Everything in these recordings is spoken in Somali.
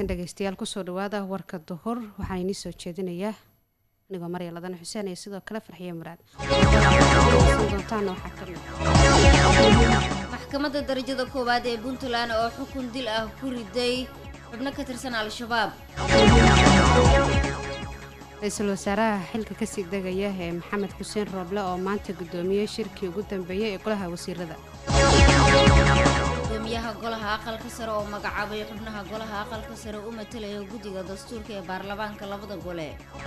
wanaagsan dhegeystayaal kusoo dhawaada warka duhur waxaan inii soo jeedinayaa anigoo marya ladana xuseen iyo sidoo kale farxiyo muraad doontaana waxaa kamid maxkamadda darajada koowaad ee puntland oo xukun dil ah ku riday xubno ka tirsan al-shabaab ra-iisul wasaaraha xilka kasii degaya ee maxamed xuseen rooble oo maanta guddoomiyey shirkii ugu dambeeyey ee golaha wasiirada gudoomiyaha golaha aqalka sare oo magacaabay xubnaha golaha aqalka sare u matalaya guddiga dastuurka ee baarlamaanka labada gole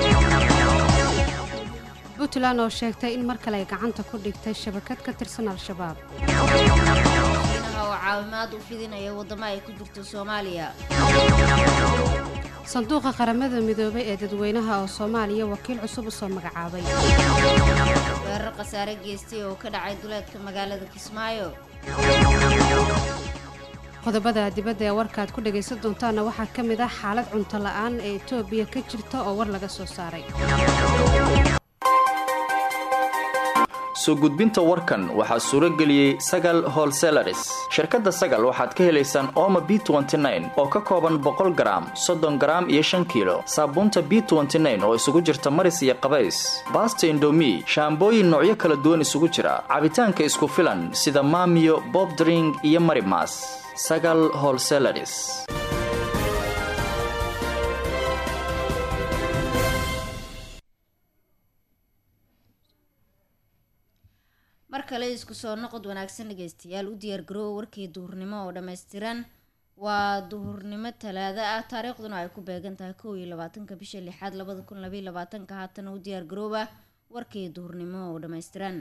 puntland oo sheegtay in mar kale ay gacanta ku dhigtay shabakad ka tirsan al-shabaab shiinaha oo caawimaad u fidinaya waddamo ay ku jirto soomaaliya sanduuqa qaramada midoobay ee dadweynaha oo soomaaliya wakiil cusub usoo magacaabay weerar khasaare geystay oo ka dhacay duleedka magaalada kismaayo qodobada dibadda ee warkaad ku dhagaysan doontaana waxaa ka mid ah xaalad cunto la-aan ee etoobiya ka jirta oo war laga soo saaray soo gudbinta warkan waxaa suuro geliyey sagal holselaris shirkadda sagal waxaad ka helaysaan ooma b oo ka kooban boqol garaam soddon garaam iyo shan kiilo saabuunta b oo isugu jirta maris iyo qabays baasta indomi shaambooyin noocyo kala duwan isugu jira cabitaanka isku filan sida maamiyo bobdring iyo marimas sagal holselaris mar kale isku soo noqod wanaagsan dhegeystayaal u diyaargaroowa warkii duhurnimo oo dhammaystiran waa duhurnimo talaado ah taariikhduna ay ku beegan tahay kow iyo labaatanka bisha lixaad labada kun labaiy labaatanka haatana u diyaargarooba warkii duhurnimo oo dhammaystiran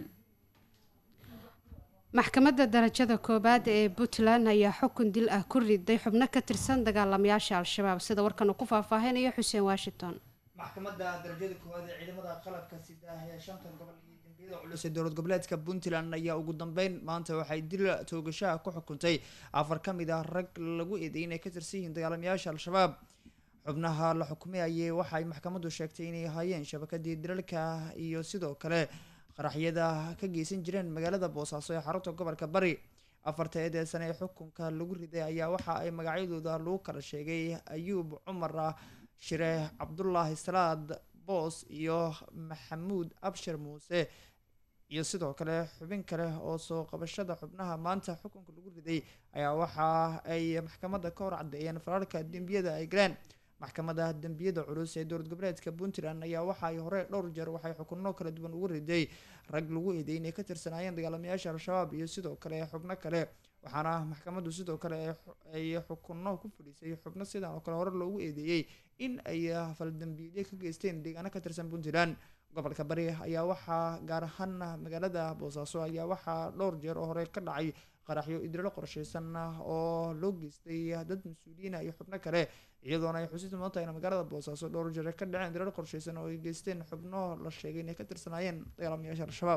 maxkamadda darajada koowaad ee puntland ayaa xukun dil ah ku riday xubno ka tirsan dagaalamayaasha al-shabaab sida warkan uu ku faahfaahinayo xuseen washington maxkamadda darajada koowaad ee ciidamada qalabka sida ee shantan gobol iyo dambiyada culus ee dowlad goboleedka puntland ayaa ugu dambeyn maanta waxay dil toogashaha ku xukuntay afar ka mid ah rag lagu eeday inay ka tirsan yihiin dagaalamayaasha al-shabaab xubnaha la xukumayayay waxay maxkamaddu sheegtay inay ahaayeen shabakadii dilalka iyo sidoo kale qaraxyada ka geysan jireen magaalada boosaaso ee xarunta gobolka bari afarta eedee sane ee xukunka lagu riday ayaa waxa ay magacyadooda lagu kala sheegay ayuub cumar shire cabdulaahi salaad boos iyo maxamuud abshir muuse iyo sidoo kale xubin kale oo soo qabashada xubnaha maanta xukunka lagu riday ayaa waxa ay maxkamadda ka hor caddeeyeen fararka dembiyada ay galeen maxkamadda dembiyada culus ee dowlad goboleedka puntland ayaa waxa ay hore dhowr jeer waxay xukuno kala duwan ugu riday rag lagu eeday inay ka tirsanaayeen dagaalamayaasha al-shabaab iyo sidoo kale xubno kale waxaana maxkamaddu sidoo kale ay xukuno ku fadhiisay xubno sidan oo kale hore loogu eedeeyey in ay faldambiidyo ka geysteen deegaano ka tirsan puntland gobolka bari ayaa waxaa gaar ahaan magaalada boosaaso ayaa waxaa dhowr jeer oo hore ka dhacay qaraxyo idrilo qorsheysan oo loo geystay dad mas-uuliyiina iyo xubno kale iyadoona ay xusiis mudan tahay in magaalada boosaaso dhowr jeer ka dhaceen idrilo qorsheysan oo ay geysteen xubno la sheegay inay ka tirsanaayeen dagaalamayaasha al-shabaab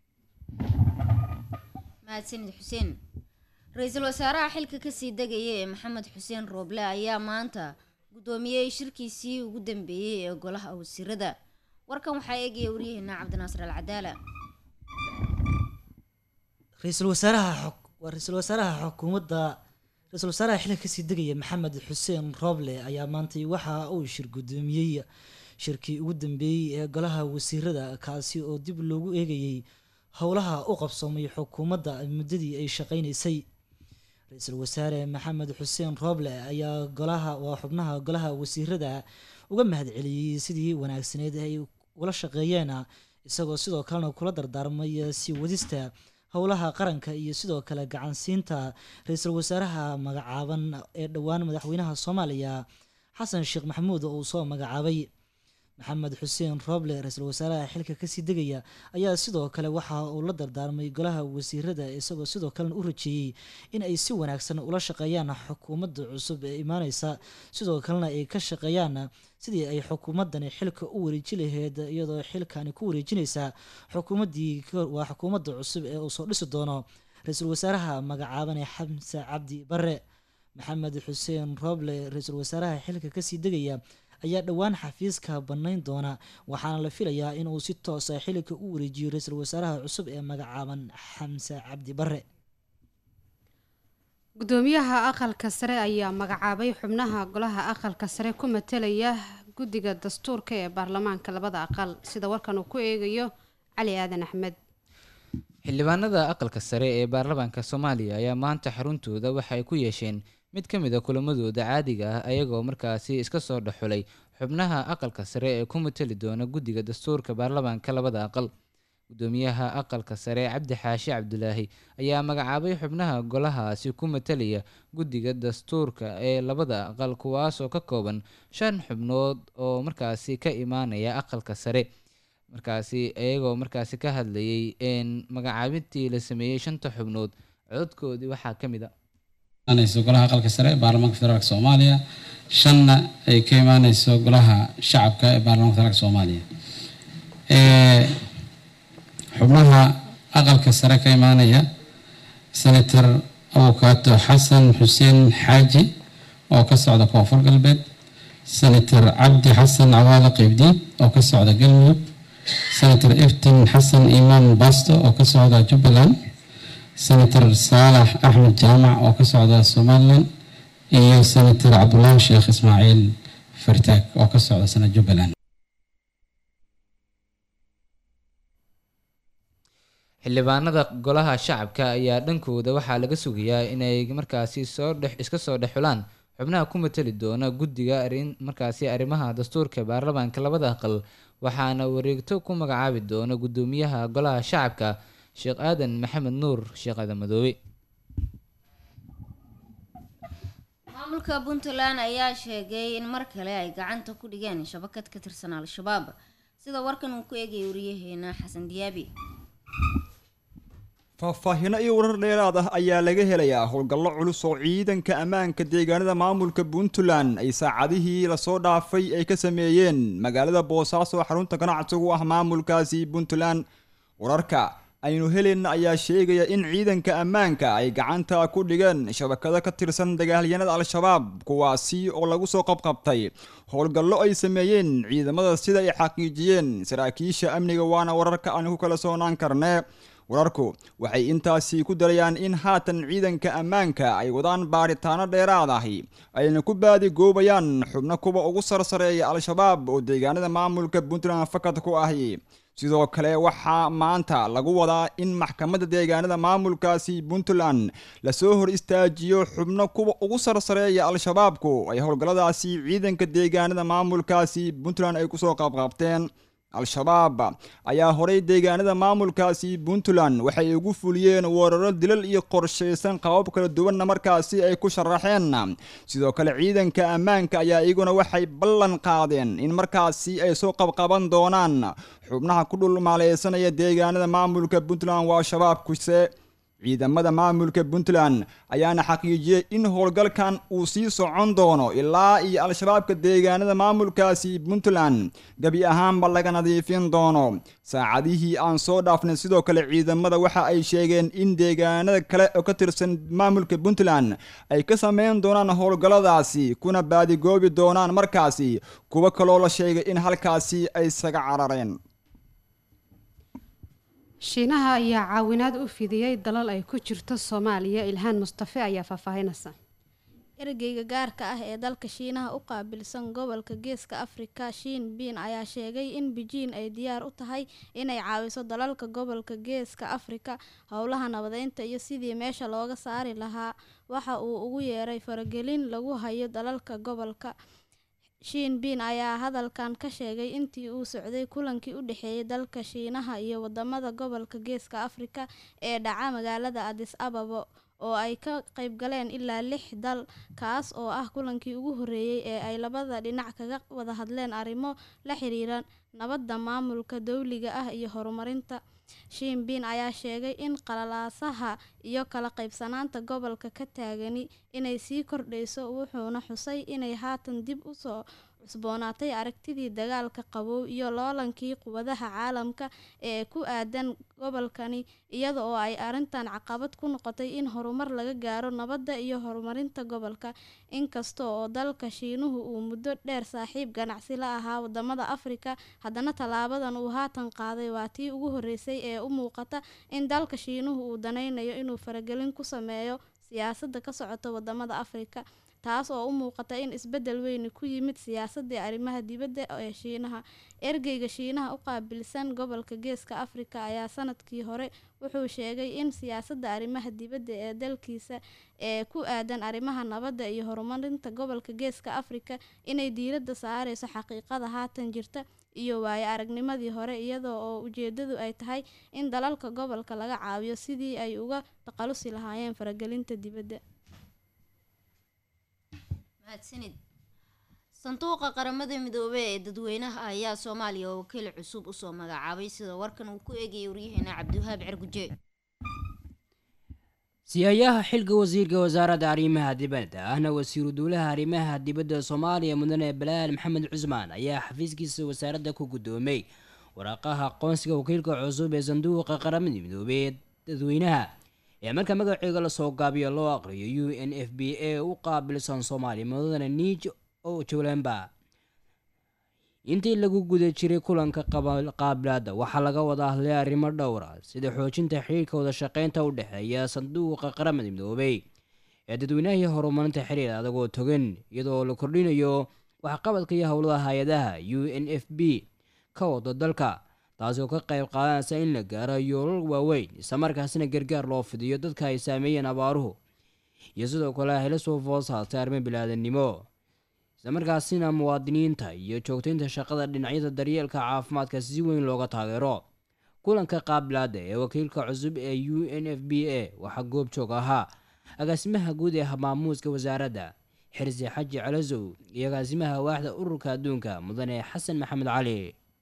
mahadsanid xuseen ra-iisul wasaaraha xilka kasii degaya ee maxamed xuseen rooble ayaa maanta guddoomiyey shirkiisii ugu dambeeyey ee golaha wasiirada warkan waxaa eegaya waryaheena cabdinaasir al cadaala ra-iisul wasaaraha waa ra-iisul wasaaraha xukuumadda ra-iisul wasaaraha xilka kasii degaya maxamed xuseen rooble ayaa maantay waxa uu shir guddoomiyey shirkii ugu dambeeyey ee golaha wasiirada kaasi oo dib loogu eegayey howlaha u qabsoomay xukuumadda muddadii ay shaqaynaysay ra-iisul wasaare maxamed xuseen rooble ayaa golaha waa xubnaha golaha wasiirada uga mahadceliyey sidii wanaagsaneed ay ula shaqeeyeen isagoo sidoo kalena kula dardaarmay sii wadista howlaha qaranka iyo sidoo kale gacansiinta ra-iisul wasaaraha magacaaban ee dhowaan madaxweynaha soomaaliya xasan sheekh maxamuud oo uu soo magacaabay maxamed xuseen rooble ra-iisul wasaaraha xilka kasii degaya ayaa sidoo kale waxa uu la dardaarmay golaha wasiirada isagoo sidoo kalena u rajeeyey in ay si wanaagsan ula shaqeeyaan xukuumadda cusub ee imaaneysa sidoo kalena ay ka shaqeeyaan sidii ay xukuumadani xilka u wareeji laheyd iyadoo xilkani ku wareejineysa xukuumaddii waa xukuumadda cusub ee uu soo dhisi doono ra-iisul wasaaraha magacaaban ee xamse cabdi bare maxamed xuseen rooble ra-iisul wasaaraha xilka kasii degaya ayaa dhowaan xafiiska bannayn doona waxaana la filayaa inuu si toosa xilika u wareejiyo ra-iisul wasaaraha cusub ee magacaaban xamse cabdi bare gudoomiyaha aqalka sare ayaa magacaabay xubnaha golaha aqalka sare ku matelaya guddiga dastuurka ee baarlamaanka labada aqal sida warkan uu ku eegayo cali aadan axmed xildhibaanada aqalka sare ee baarlamaanka soomaaliya ayaa maanta xaruntooda waxa ay ku yeesheen mid ka mid a kulamadooda caadiga ah ayagoo markaasi iska soo dhexulay xubnaha aqalka sare ee ku mateli doona guddiga dastuurka baarlamaanka labada aqal gudoomiyaha aqalka sare cabdi xaashi cabdulaahi ayaa magacaabay xubnaha golahaasi ku matelaya guddiga dastuurka ee labada aqal kuwaasoo ka kooban shan xubnood oo markaasi ka imaanaya aqalka sare markaasi iyagoo markaasi ka hadlayay n magacaabintii la sameeyey shanta xubnood cododkoodii waxaa ka mid a imaanayso golaha aqalka sare ee baarlamaanka federaalk soomaaliya shanna ay ka imaaneyso golaha shacabka ee baarlamaanka federaalk soomaaliya xubnaha aqalka sare ka imaanaya senator abukaato xasan xuseen xaaji oo ka socda koonfur galbeed senator cabdi xasan cawaale qeybdiid oo ka socda galmudug senator iftin xasan imaan basto oo ka socda jubbaland senator saalax axmed jaamac oo ka socda somalilan iyo senator cabdulaahi sheekh ismaaciil fartaag oo ka socda sana jubbaland xildhibaanada golaha shacabka ayaa dhankooda waxaa laga sugayaa inay markaasi soo dhex iska soo dhexulaan xubnaha ku mateli doona guddiga arin markaasi arrimaha dastuurka baarlamaanka labada aqal waxaana wareegto ku magacaabi doona guddoomiyaha golaha shacabka sheekh aadan maxamed nuur sheekh aadan madoobe maamulka puntland ayaa sheegay in mar kale ay gacanta ku dhigeen shabakad ka tirsan al-shabaab sida warkan uu ku eegaya wariyaheena xasan diyaabi faahfaahino iyo warar dheeraad ah ayaa laga helayaa howlgallo culus oo ciidanka ammaanka deegaanada maamulka puntland ay saacadihii lasoo dhaafay ay ka sameeyeen magaalada boosaaso oo xarunta ganacsigu ah maamulkaasi puntland wararka aynu helayna ayaa sheegaya in ciidanka ammaanka ay gacanta ku dhigeen shabakado ka tirsan dagaalyanada al-shabaab kuwaasi oo lagu soo qabqabtay howlgallo ay sameeyeen ciidamada sida ay xaqiijiyeen saraakiisha amniga waana wararka aan ku kala soonaan karne wararku waxay intaasi ku darayaan in haatan ciidanka ammaanka ay wadaan baaritaano dheeraad ahi ayna ku baadigoobayaan xubno kuwa ugu sarsareeya al-shabaab oo deegaanada maamulka puntland fakad ku ahi sidoo kale waxaa maanta lagu wadaa in maxkamadda deegaanada maamulkaasi puntland lasoo hor istaajiyo xubno kuwa ugu sarsareeya al-shabaabku ay howlgalladaasi ciidanka deegaanada maamulkaasi puntland ay kusoo qabqabteen al-shabaab ayaa horay deegaanada maamulkaasi puntland waxay ugu fuliyeen weeraro dilal iyo qorshaysan qabab kala duwanna markaasi ay ku sharaxeen sidoo kale ciidanka ammaanka ayaa iyaguna waxay ballan qaadeen in markaasi ay soo qabqaban doonaan xubnaha ku dhulmaaleysanaya deegaanada maamulka puntland waa shabaabkuse ciidamada maamulka puntland ayaana xaqiijiyey in howlgalkan uu sii socon doono ilaa iyo al-shabaabka deegaanada maamulkaasi puntland gebi ahaanba laga nadiifin doono saacadihii aan soo dhaafnay sidoo kale ciidamada waxa ay sheegeen in deegaanada kale oo ka tirsan maamulka puntland ay ka sameyn doonaan howlgalladaasi kuna baadigoobi doonaan markaasi kuwo kaloo la sheegay in halkaasi ay isaga carareen shiinaha ayaa caawinaad u fidiyey dalal ay ku jirto soomaaliya ilhaan mustafe ayaa faahfaahinaysa ergeyga gaarka ah ee dalka shiinaha u qaabilsan gobolka geeska afrika shiin biin ayaa sheegay in bejiin ay diyaar u tahay inay caawiso dalalka gobolka geeska afrika howlaha nabadeynta iyo sidii meesha looga saari lahaa waxa uu ugu yeeray faragelin lagu hayo dalalka gobolka shiin biin ayaa hadalkan ka sheegay intii uu socday kulankii u dhexeeyay dalka shiinaha iyo wadamada gobolka geeska afrika ee dhaca magaalada adis ababo oo ay ka qayb galeen ilaa lix dal kaas oo ah kulankii ugu horeeyey ee ay labada dhinac kaga wada hadleen arrimo la xiriira nabadda maamulka dowliga ah iyo horumarinta shiin biin ayaa sheegay in qalalaasaha iyo kala qaybsanaanta gobolka ka taagani inay sii kordhayso wuxuuna xusay inay haatan dib u soo cusboonaatay aragtidii dagaalka qabow iyo loolankii quwadaha caalamka ee ku aadan gobolkani iyada oo ay arrintan caqabad ku noqotay in horumar laga gaaro nabadda iyo horumarinta gobolka inkasta oo dalka shiinuhu uu muddo dheer saaxiib ganacsi la ahaa wadamada afrika haddana tallaabadan uu haatan qaaday waa tii ugu horeysay ee u muuqata in dalka shiinuhu uu danaynayo inuu faragelin ku sameeyo siyaasadda ka socota wadamada afrika taas oo u muuqata in isbedel weyni ku yimid siyaasadii arrimaha dibadda ee shiinaha ergeyga shiinaha u qaabilsan gobolka geeska afrika ayaa sanadkii hore wuxuu sheegay in siyaasadda arrimaha dibadda ee dalkiisa ee ku aadan arrimaha nabadda iyo horumarinta gobolka geeska afrika inay diiradda saareyso xaqiiqada haatan jirta iyo waayo aragnimadii hore iyadoo oo ujeedadu ay tahay in dalalka gobolka laga caawiyo sidii ay uga taqalusi lahaayeen faragelinta dibadda mahadsanid sanduuqa qaramada midoobey ee dadweynaha ayaa soomaaliya oo wakiil cusub usoo magacaabay sida warkan uu ku eegayay waryaheena cabdiwahaab cerguje siyayaha xilka wasiirka wasaaradda arrimaha dibadda ahna wasiiru dowlaha arrimaha dibadda soomaaliya mudane balaal maxamed cusmaan ayaa xafiiskiisa wasaaradda ku guddoomay waraaqaha aqoonsiga wakiilka cusub ee sanduuqa qaramada midoobey ee dadweynaha ee marka magaceega lasoo gaabiyo loo aqriyo u n f b a u qaabilsan soomaaliya mudane niij oo jowlemba intii lagu guda jiray kulanka qaabilaada waxaa laga wada hadlay arrimo dhowra sida xoojinta xiriirka wada shaqeynta u dhexeeya sanduuqa qaramada midoobey ee dadweynahii horumarinta xiriir adagoo togan iyadoo la kordhinayo waxqabadka iyo howlada hay-adaha u n f b ka wado dalka taasi oo ka qayb qaadanaysa in la gaaro yoolal waaweyn islamarkaasina gargaar loo fidiyo dadka ay saameeyeen abaaruhu iyo sidoo kale hela soo foos haatay arrimo bilaadanimo islamarkaasina muwaadiniinta iyo joogtaynta shaqada dhinacyada daryeelka caafimaadka si weyn looga taageero kulanka qaabilaada ee wakiilka cusub ee u n f b a waxaa goob joog ahaa agaasimaha guud ee maamuuska wasaaradda xirsi xaji calasow iyo agaasimaha waaxda ururka adduunka mudane xasan maxamed cali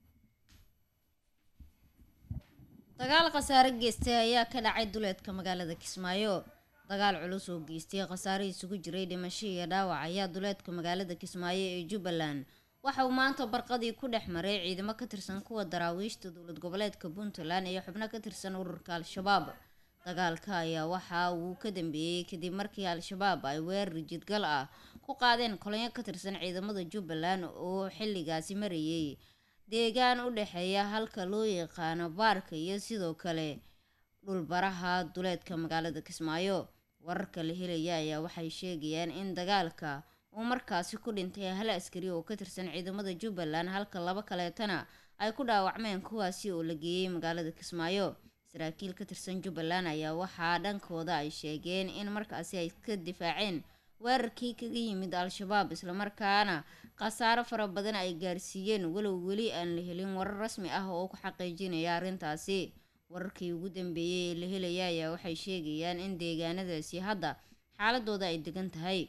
dagaal khasaare geystay ayaa ka dhacay duleedka magaalada kismaayo dagaal culus oo geystay khasaare isugu jiray dhimasho iyo dhaawac ayaa duleedka magaalada kismaayo ee jubbaland waxa uu maanta barqadii ku dhex maray ciidamo ka tirsan kuwa daraawiishta dowlad goboleedka puntland iyo xubno ka tirsan ururka al-shabaab dagaalka ayaa waxa uu ka dambeeyey kadib markii al-shabaab ay weerar jidgal ah ku qaadeen kolonyo ka tirsan ciidamada jubbaland oo xilligaasi marayay deegaan u dhexeeya halka loo yaqaano baarka iyo sidoo kale dhulbaraha duleedka magaalada kismaayo wararka la helaya ayaa waxay sheegayaan in dagaalka uu markaasi ku dhintay hal askari oo ka tirsan ciidamada jubbaland halka laba kaleetana ay ku dhaawacmeen kuwaasi oo la geeyey magaalada kismaayo saraakiil ka tirsan jubbaland ayaa waxaa dhankooda ay sheegeen in markaasi ay ka difaaceen weerarkii kaga yimid al-shabaab islamarkaana khasaaro fara badan ay gaarsiiyeen walow weli aan la helin warar rasmi ah oo ku xaqiijinaya arrintaasi wararkii ugu dambeeyey ee la helaya ayaa waxay sheegayaan in deegaanadaasi hadda xaaladooda ay degan tahay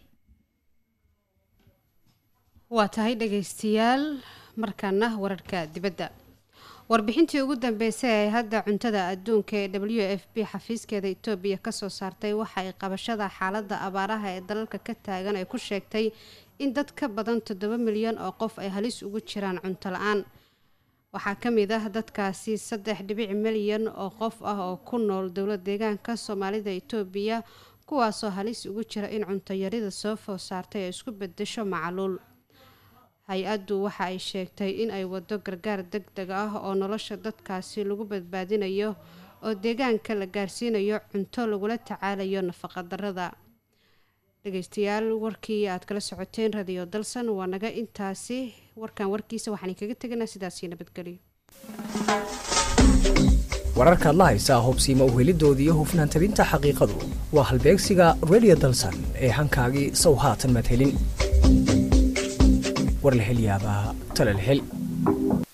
waa tahay dhagaystayaal markaana wararka dibadda warbixintii ugu dambeysay ee hadda cuntada adduunka ee w f b xafiiskeeda etoobiya kasoo saartay waxa ay qabashada xaaladda abaaraha ee dalalka ka taagan ay ku sheegtay in dad ka badan toddoba milyan oo qof ay halis ugu jiraan cunto la-aan waxaa ka mid ah dadkaasi saddex dhibic milyan oo qof ah oo ku nool dowlad deegaanka soomaalida itoobiya kuwaasoo halis ugu jira in cuntoyarida soo food saartay ay isku bedesho macluul hay-addu waxa ay sheegtay in ay wado gargaar deg deg ah oo nolosha dadkaasi lagu badbaadinayo oo deegaanka la gaarsiinayo cunto lagula tacaalayo nafaqadarada dhegeystayaal warkii aad kala socoteen radio dalsan waa naga intaasi warkan warkiisa waxaan kaga teganaa sidaasi nabadgelyo wararkaad la haysaa hubsiima uhelidoodii hufnaan tabinta xaqiiqadu waa halbeegsiga radio dalsan ee hankaagii sow haatan maad helin war la hel yaabaa tale la hel